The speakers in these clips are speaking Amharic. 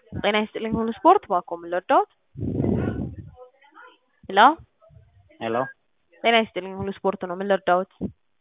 ጤና ይስጥልኝ ሁሉ ስፖርት ባኮ ምን ልርዳዎት? ሄሎ ሄሎ ጤና ይስጥልኝ ሁሉ ስፖርት ነው ምን ልርዳዎት?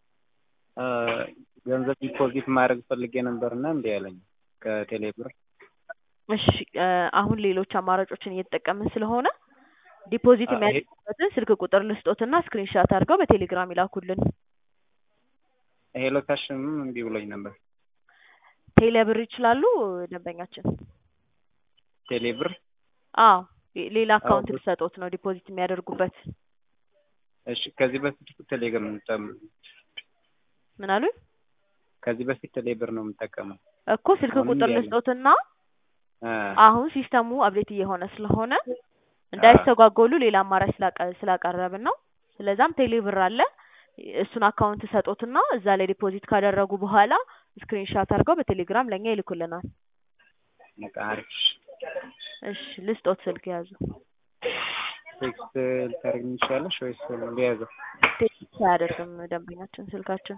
ገንዘብ ዲፖዚት ማድረግ ፈልጌ ነበርና እምቢ አለኝ ከቴሌ ብር። እሺ አሁን ሌሎች አማራጮችን እየተጠቀምን ስለሆነ ዲፖዚት አ- ይሄ- የሚያደርጉበትን ስልክ ቁጥር ልስጦትና ስክሪንሻት አድርገው በቴሌግራም ይላኩልን። ሄሎ ካሽም እምቢ ብሎኝ ነበር። ቴሌ ብር ይችላሉ ደንበኛችን? ቴሌ ብር አዎ ሌላ አካውንት ብር- ልሰጦት ነው ዲፖዚት የሚያደርጉበት። እሺ ከዚህ በፊት ቴሌግራም የምጠቀመው ምን አሉኝ? ከዚህ በፊት ቴሌ ብር ነው የምጠቀመው። እኮ ስልክ አሁንም ቁጥር ያለኝ። ልስጦትና አ፣ አሁን ሲስተሙ አፕዴት እየሆነ ስለሆነ እንዳይስተጓጎሉ ሌላ አማራጭ ስላቀ- ስላቀረብን ነው። ስለዛም ቴሌ ብር አለ እሱን አካውንት ሰጦትና እዛ ላይ ዲፖዚት ካደረጉ በኋላ ስክሪንሻት አድርገው በቴሌግራም ለእኛ ይልኩልናል። በቃ አሪፍ። እሺ ልስጦት ስልክ ያዙ። ቴክስት ልታደርግልኝ ትችላለሽ ወይስ ሊያዘው? ቴክስት አያደርግም ደንበኛችን ስልካችን።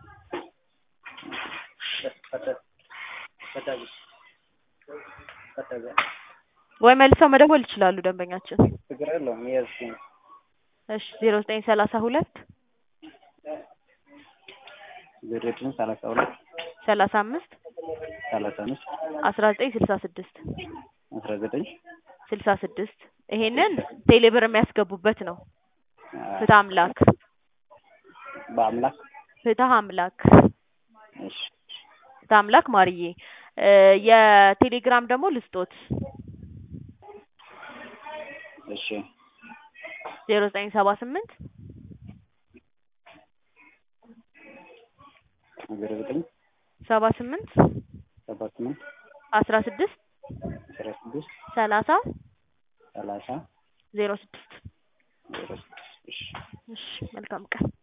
ወይ መልሰው መደወል ይችላሉ ደንበኛችን። ችግር የለውም ያዝ። እሺ ዜሮ ዘጠኝ ሰላሳ ሁለት ዘጠኝ ሰላሳ ሁለት ሰላሳ አምስት ሰላሳ አምስት አስራ ዘጠኝ ስልሳ ስድስት አስራ ዘጠኝ ስልሳ ስድስት ይሄንን ቴሌብር የሚያስገቡበት ነው። ፍትህ አምላክ በአምላክ ፍትህ አምላክ እሺ ፍትህ አምላክ ማርዬ እ የቴሌግራም ደግሞ ልስጦት እሺ ዜሮ ዘጠኝ ሰባ ስምንት ዜሮ ዘጠኝ ሰባ ስምንት ሰባ ስምንት አስራ ስድስት አስራ ስድስት ሰላሳ ሰላሳ ዜሮ ስድስት ዜሮ ስድስት እሺ እሺ መልካም ቀን